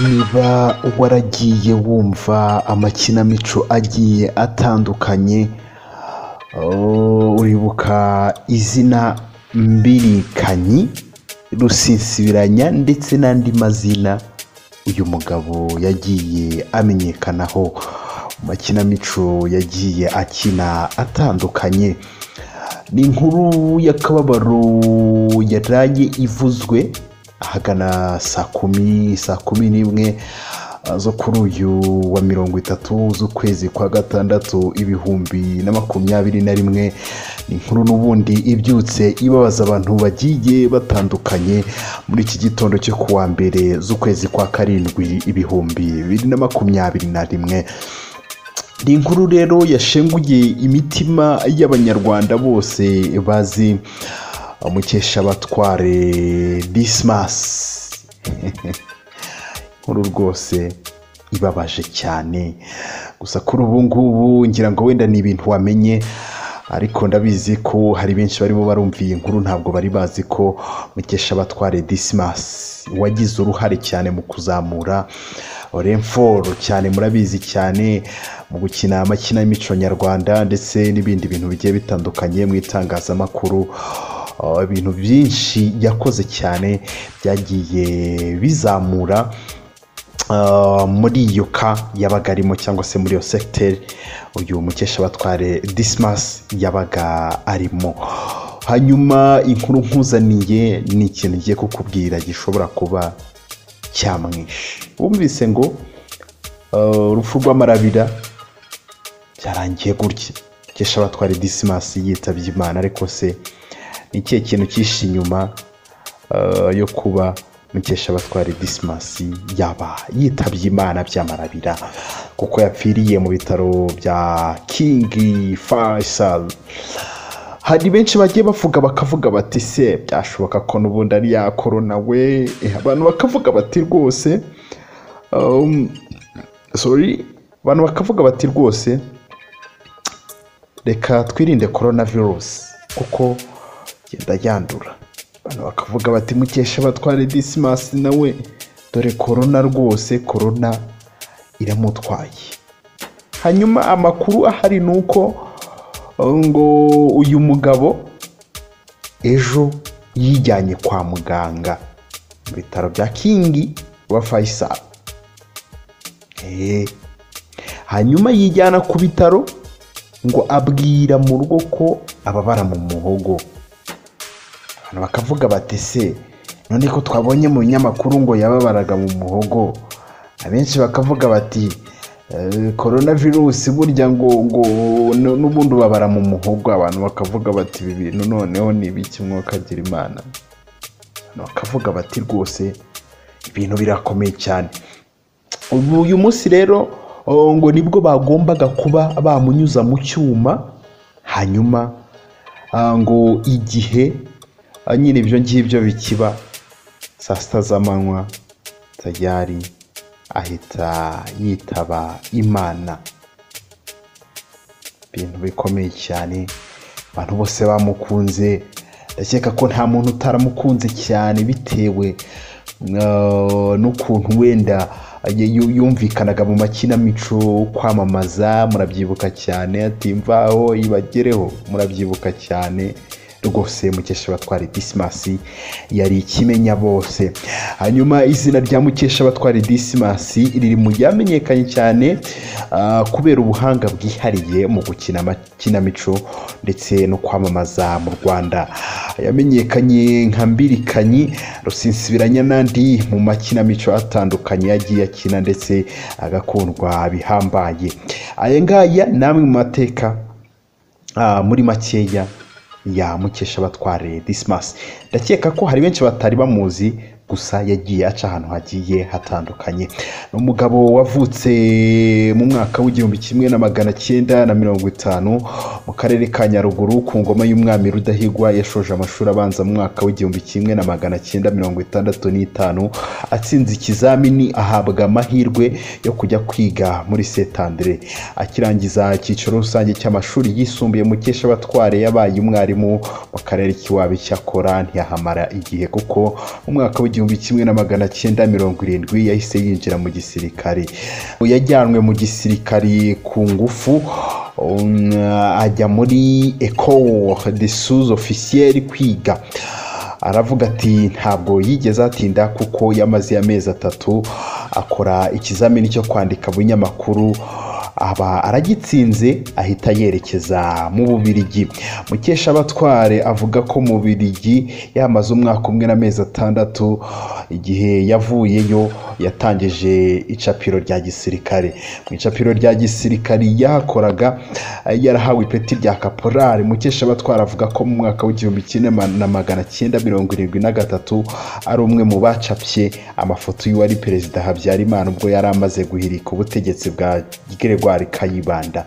Niba waragiye wumva amakinamico agiye atandukanye, uribuka izina Mbirikanyi, Rusinsibiranya ndetse n'andi mazina uyu mugabo yagiye amenyekanaho mu makinamico yagiye akina atandukanye. Ni inkuru y'akababaro yaraye ivuzwe ahagana saa kumi, saa kumi n'imwe zo kuri uyu wa mirongo itatu z'ukwezi kwa gatandatu ibihumbi na makumyabiri na rimwe. Ni inkuru n'ubundi ibyutse ibabaza abantu bagiye batandukanye muri iki gitondo cyo ku wa mbere z'ukwezi kwa karindwi ibihumbi bibiri na makumyabiri na rimwe. Ni inkuru rero yashenguye imitima y'Abanyarwanda bose bazi Mukeshabatware Dismas. inkuru rwose ibabaje cyane gusa kuri ubu ngubu ngira ngo wenda ni ibintu wamenye ariko ndabizi ko hari benshi barimo barumva iyi nkuru ntabwo bari bazi ko Mukeshabatware Dismas wagize uruhare cyane mu kuzamura Renfort cyane murabizi cyane mu gukina amakinamico nyarwanda ndetse n'ibindi bintu bigiye bitandukanye mu itangazamakuru Uh, ibintu byinshi yakoze cyane byagiye bizamura uh, muri iyo ka yabaga arimo cyangwa se muri iyo segiteri uyu mukeshabatware dismas yabaga arimo hanyuma inkuru nkuzaniye ni ikintu ngiye kukubwira gishobora kuba cyamwishe wumvise ngo uh, urupfu rw'amarabira byarangiye gutya mukeshabatware dismas yitabye imana ariko se ni ikihe kintu cyishe inyuma yo kuba mukeshabatware disimasi yaba yitabye imana byamarabira kuko yapfiriye mu bitaro bya kingi faisal hari benshi bagiye bavuga bakavuga bati se byashoboka ko n'ubundi ari ya korona we abantu bakavuga bati rwose sorry abantu bakavuga bati rwose reka twirinde korona virusi kuko genda yandura abantu bakavuga bati mukesha batware disimasi nawe dore korona rwose korona iramutwaye hanyuma amakuru ahari ni uko ngo uyu mugabo ejo yijyanye kwa muganga mu bitaro bya kingi wa fayisari hanyuma yijyana ku bitaro ngo abwira mu rugo ko ababara mu muhogo abantu bakavuga bati se none ko twabonye mu binyamakuru ngo yababaraga mu muhogo abenshi bakavuga bati korona virusi burya ngo ngo n'ubundi ubabara mu muhogo abantu bakavuga bati ibi bintu noneho ni ibiki mwakagira imana abantu bakavuga bati rwose ibintu birakomeye cyane uyu munsi rero ngo nibwo bagombaga kuba bamunyuza mu cyuma hanyuma ngo igihe nyine ibyo ngibyo bikiba saa sita z'amanywa tayari ahita yitaba imana ibintu bikomeye cyane abantu bose bamukunze ndakeka ko nta muntu utaramukunze cyane bitewe n'ukuntu wenda yumvikanaga mu makinamico kwamamaza murabyibuka cyane atimvaho ibagereho murabyibuka cyane rwose mukeshabatware disimasi yari ikimenya bose hanyuma izina rya mukeshabatware disimasi riri mu ryamenyekanye cyane kubera ubuhanga bwihariye mu gukina amakinamico ndetse no kwamamaza mu rwanda yamenyekanye nka mbirikanyi rusinsibiranya n'andi mu makinamico atandukanye yagiye akina ndetse agakundwa bihambaye aya ngaya ni amwe mu mateka muri makeya ya mukeshabatware disimasi ndakeka ko hari benshi batari bamuzi gusa yagiye aca ahantu hagiye hatandukanye ni umugabo wavutse mu mwaka w'igihumbi kimwe na magana cyenda na mirongo itanu mu karere ka nyaruguru ku ngoma y'umwami rudahigwa yashoje amashuri abanza mu mwaka w'igihumbi kimwe na magana cyenda mirongo itandatu n'itanu atsinze ikizamini ahabwa amahirwe yo kujya kwiga muri setandire akirangiza icyiciro rusange cy'amashuri yisumbuye mukesha abatware yabaye umwarimu mu karere k'iwawe cyakora ntiyahamara igihe kuko mu mwaka w'igihumbi igihumbi kimwe na magana cyenda mirongo irindwi yahise yinjira mu gisirikari yajyanwe mu gisirikari ku ngufu um, ajya muri ecole de sous officiel kwiga aravuga ati ntabwo yigeze atinda kuko yamaze amezi atatu akora ikizamini cyo kwandika binyamakuru aba aragitsinze ahita yerekeza mu bubirigi mukeshabatware avuga ko mu bubirigi yamaze umwaka umwe n'amezi atandatu igihe yavuyeyo yatangije icapiro rya gisirikare mu icapiro rya gisirikare yahakoraga yarahawe ipeti rya kaporari mukeshabatware avuga ko mu mwaka w'igihumbi kimwe na magana cyenda mirongo irindwi na gatatu ari umwe mu bacapye amafoto y'uwari perezida habyarimana ubwo yari amaze guhirika ubutegetsi bwa Gregoire Kayibanda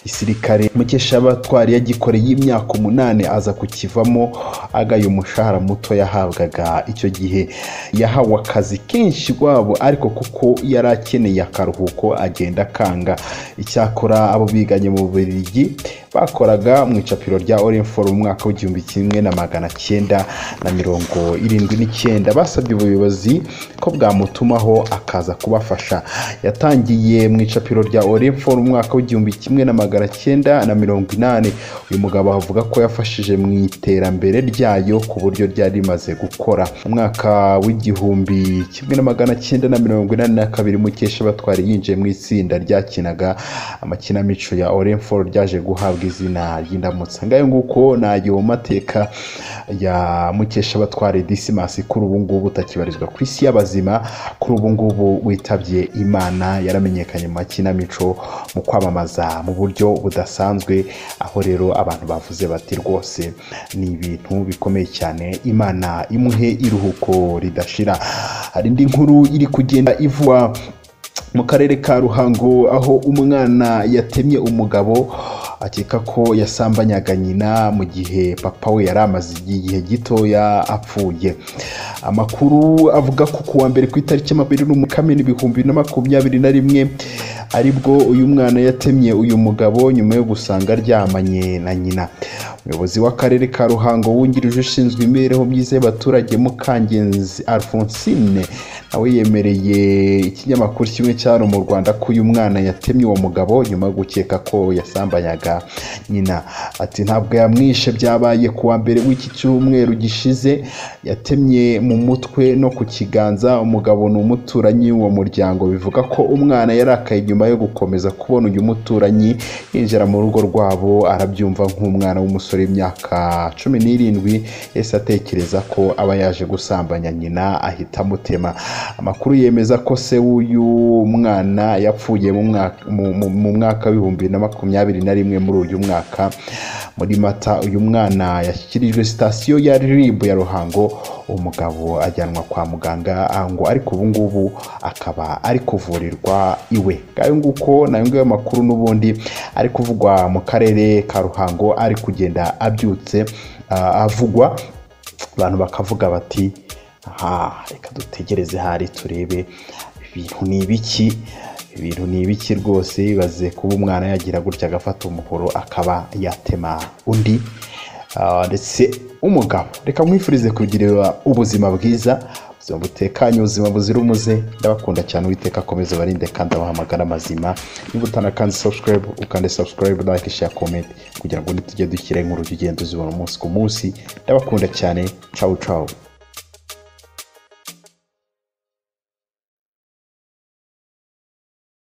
gisirikare mukeshabatwari yagikoreye imyaka umunani aza kukivamo agaye umushahara muto yahabwaga icyo gihe yahawe akazi kenshi rwabo ariko kuko yari akeneye akaruhuko agenda akanga icyakora abo biganye mu Bubiligi bakoraga mu icapiro rya Orinfor mu mwaka w'igihumbi kimwe na magana cyenda na mirongo irindwi n'icyenda basabye ubuyobozi ko bwamutumaho akaza kubafasha yatangiye mu icapiro rya Orinfor mu mwaka w'igihumbi kimwe na magana cyenda na mirongo inani uyu mugabo avuga ko yafashije mu iterambere ryayo ku buryo ryari rimaze gukora mu mwaka w'igihumbi kimwe na magana cyenda na mirongo inani na kabiri mukesha batwari yinjiye mu itsinda ryakinaga amakinamico ya Orinfor ryaje guhabwa izina ry'indamutsa ngayo nguko nayo mateka ya mukesha batware disimasi kuri ubu ngubu utakibarizwa ku isi y'abazima kuri ubu ngubu witabye imana yaramenyekanye mu makinamico mu kwamamaza mu buryo budasanzwe aho rero abantu bavuze bati rwose ni ibintu bikomeye cyane imana imuhe iruhuko ridashira hari indi nkuru iri kugenda ivuga mu karere ka ruhango aho umwana yatemye umugabo akeka ko yasambanyaga nyina mu gihe papa we yari amaze igihe gitoya apfuye amakuru avuga ko kuwa mbere ku itariki makumyabiri n'umukamena ibihumbi na makumyabiri na rimwe aribwo uyu mwana yatemye uyu mugabo nyuma yo gusanga aryamanye na nyina umuyobozi w'akarere ka ruhango wungirije ushinzwe imibereho myiza y'abaturage mukangenzi alphonsine nawe yemereye ikinyamakuru kimwe cyari mu rwanda ko uyu mwana yatemye uwo mugabo nyuma yo gukeka ko yasambanyaga nyina ati ntabwo yamwishe byabaye kuwa mbere w'iki cyumweru gishize yatemye mu mutwe no ku kiganza umugabo ni umuturanyi w'uwo muryango bivuga ko umwana yarakaye nyuma yo gukomeza kubona uyu muturanyi yinjira mu rugo rwabo arabyumva nk'umwana w'umusore w'imyaka cumi n'irindwi yahise atekereza ko aba yaje gusambanya nyina ahita amutema amakuru yemeza ko se w'uyu mwana yapfuye mu mwaka w'ibihumbi na makumyabiri na rimwe muri uyu mwaka muri mata uyu mwana yashyikirijwe sitasiyo ya rib ya ruhango umugabo ajyanwa kwa muganga ngo ariko ubu ngubu akaba ari kuvurirwa iwe ngayo nguko nayo ngayo makuru n'ubundi ari kuvugwa mu karere ka ruhango ari kugenda abyutse avugwa abantu bakavuga bati aha reka dutegereze hari turebe ibintu ni ibiki ibintu ni ibiki rwose bibaze kuba umwana yagira gutya agafata umuhoro akaba yatema undi ndetse umugabo reka mwifurize kugirira ubuzima bwiza ubuzima butekanye ubuzima buzira umuze ndabakunda cyane uwiteka akomeze barinde kandi abahamagara mazima niba utanakanze subscribe ukande subscribe like share comment kugira ngo ntitujye dushyire nk'urujya ugenda uzibona umunsi ku munsi ndabakunda cyane cawu cawu